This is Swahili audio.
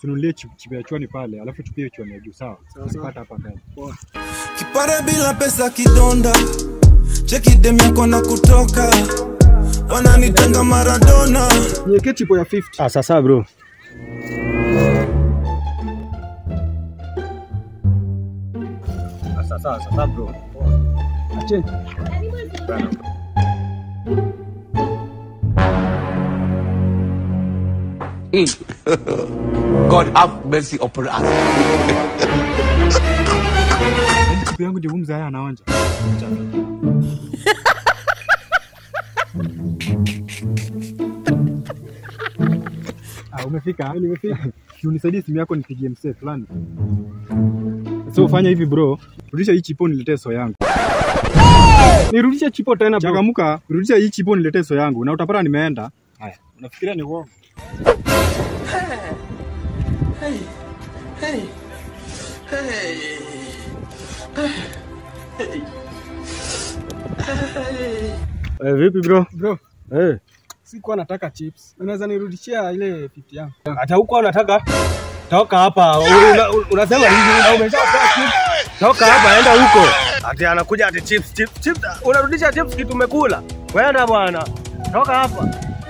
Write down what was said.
tununulie chip chip ya chwani pale, alafu tupie chwani ya juu sawa. Tunapata hapa mbele. Kipare bila pesa kidonda, cheki dem yako na kutoka, wananitanga Maradona. Niwekee chipo ya 50. Ah, sasa bro. Sasa sasa bro. Acheni. God have mercy upon us. Yaani chip yangu ndio mzee haya anaonja. Ah, umefika? Nimefika. Unisaidie simu yako nipigie msee fulani. So ufanya hivi bro, rudisha hii chipo niletee so yangu. Nirudishe chipo tena bro. Changamuka, rudisha hii chipo niletee so yangu na utapata nimeenda. Haya, unafikiria ni uongo? Eh, vipi bro? Bro, Eh, sikuwa nataka chips. Unaweza nirudishia ile 50 yangu. Hata huko unataka toka hapa. Una- una- Unasema hivi na umeshapewa chips. Toka hapa enda huko. Ati anakuja ati chips chips chips. Unarudisha chips kitu umekula. Kwenda bwana. Toka hapa.